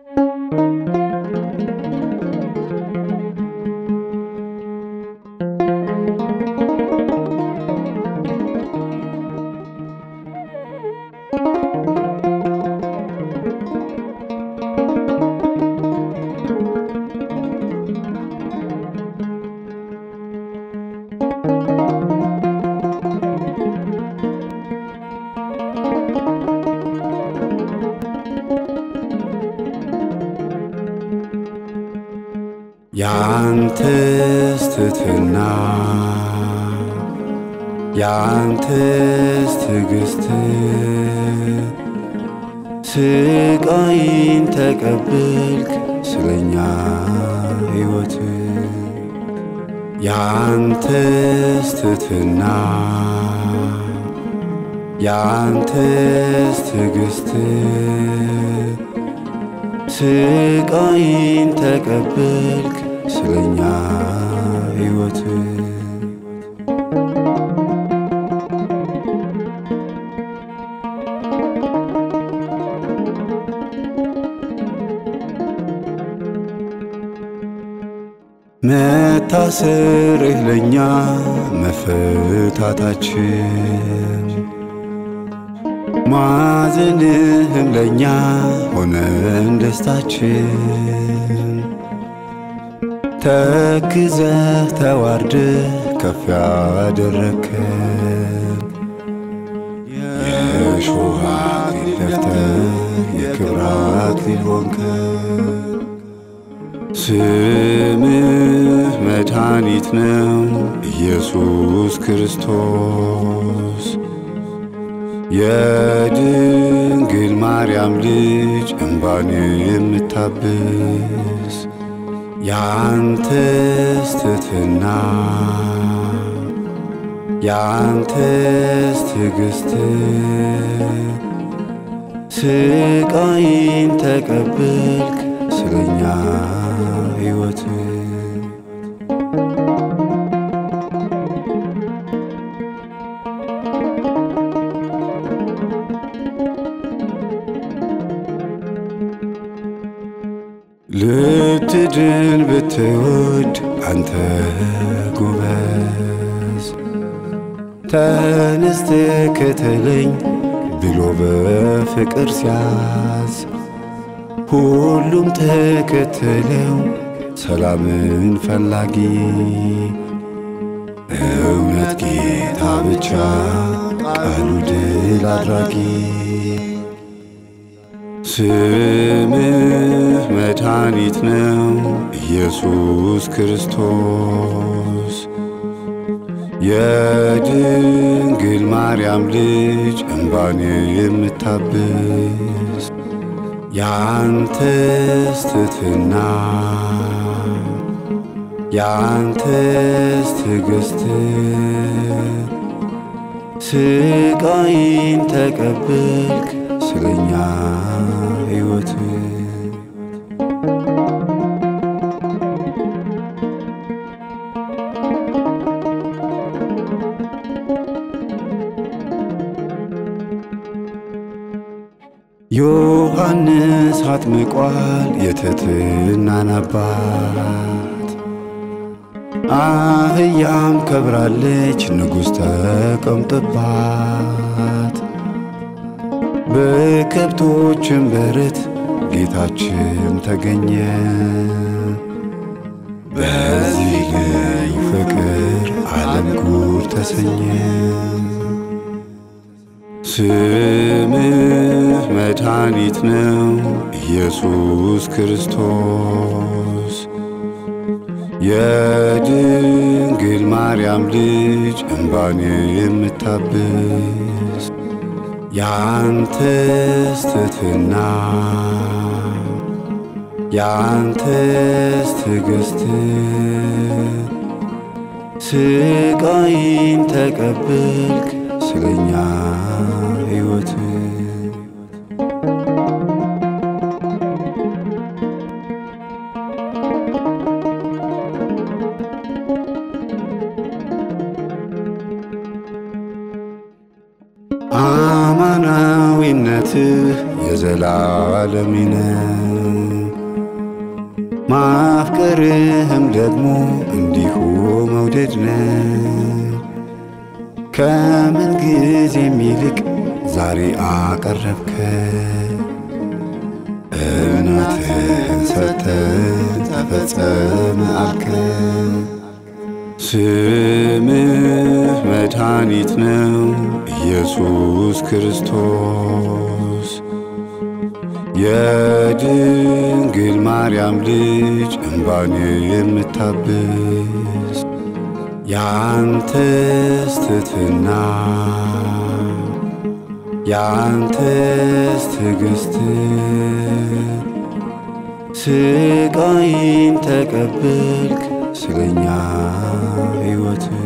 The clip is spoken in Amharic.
ያንተስ ትሕትና ያንተስ ትዕግሥት ስቃይን ተቀበልክ ስለኛ ሕይወት ያንተስ ትሕትና ያንተስ ትዕግሥት ስቃይን ተቀበልክ ስለኛ ሕይወት መታሰርህ ለኛ መፈታታችን ማዘንህም ለኛ ሆነን ደስታችን ተክዘህ ተዋርደህ ከፍ ያደረከን የእሾህ አክሊል ደፍተህ የክብር አክሊል ሆንከን ስምህ መድኃኒት ነው ኢየሱስ ክርስቶስ የድንግል ማርያም ልጅ እንባን የምታብስ ያንተስ ትሕትና ያንተስ ትዕግሥት ስቃይን ተቀበልክ ስለኛ ሕይወት ልትድን ብትወድ አንተ ጎበዝ ተነስተ ከተለኝ ብሎ በፍቅር ሲያዝ ሁሉም ተከተለው ሰላምን ፈላጊ እውነት ጌታ ብቻ ቃሉ ድል አድራጊ ስምህ መድኃኒት ነው ኢየሱስ ክርስቶስ የድንግል ማርያም ልጅ እንባን የምታብስ ያንተስ ትሕትና ያንተስ ትዕግሥት ስቃይን ተቀበልክ ስለኛ ሕይወት ዮሐንስ አጥምቋል የትሕትናን አባት አህያም ከብራለች ንጉሥ ተቀምጦባት በከብቶችም በረት ጌታችን ተገኘ። በዚህ ልዩ ፍቅር ዓለም ጉድ ተሰኘ። ስምህ መድኃኒት ነው ኢየሱስ ክርስቶስ የድንግል ማርያም ልጅ እንባን የምታብስ ያንተስ ትሕትና ያንተስ ትዕግሥት ስቃይን ተቀበልክ ስለኛ ሕይወት አማናዊነትህ የዘላለም ነው። ማፍቀርህም ደግሞ እንዲሁ መውደድ ነው። ከምን ጊዜም ይልቅ ዛሬ አቀረብከ እናትህን ሰጠ ተፈጸመ አልከ። ስምህ መድኃኒት ነው ኢየሱስ ክርስቶስ የድንግል ማርያም ልጅ እምባን የምታብስ ያንተስ ትሕትና ያንተስ ትዕግሥት ስቃይን ተቀበልክ ስለኛ ሕይወት